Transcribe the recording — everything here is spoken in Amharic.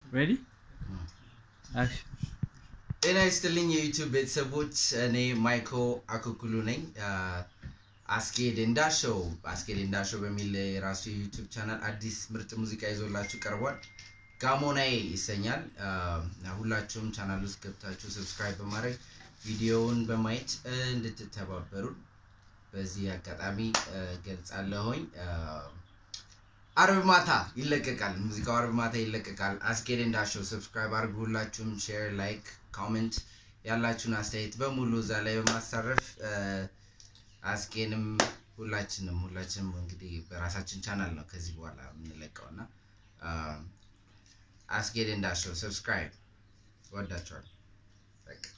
ሬዲ አክሽን ጤና ይስጥልኝ የዩቲዩብ ቤተሰቦች፣ እኔ ማይኮ አኩኩሉ ነኝ። አስኬድ እንዳሸው አስኬድ እንዳሸው በሚል የራሱ የዩቲዩብ ቻናል አዲስ ምርጥ ሙዚቃ ይዞላችሁ ቀርቧል። ጋሞናዬ ይሰኛል። ሁላችሁም ቻናል ውስጥ ገብታችሁ ሰብስክራይብ በማድረግ ቪዲዮውን በማየት እንድትተባበሩን በዚህ አጋጣሚ ገልጻለሁኝ። አርብ ማታ ይለቀቃል። ሙዚቃው አርብ ማታ ይለቀቃል። አስኬድ እንዳሸው ሰብስክራይብ አድርጉ። ሁላችሁም ሼር፣ ላይክ፣ ኮሜንት ያላችሁን አስተያየት በሙሉ እዛ ላይ በማሳረፍ አስኬንም ሁላችንም ሁላችንም እንግዲህ በራሳችን ቻናል ነው ከዚህ በኋላ የምንለቀው እና አስኬድ እንዳሸው ሰብስክራይብ ወዳችኋል። በቃ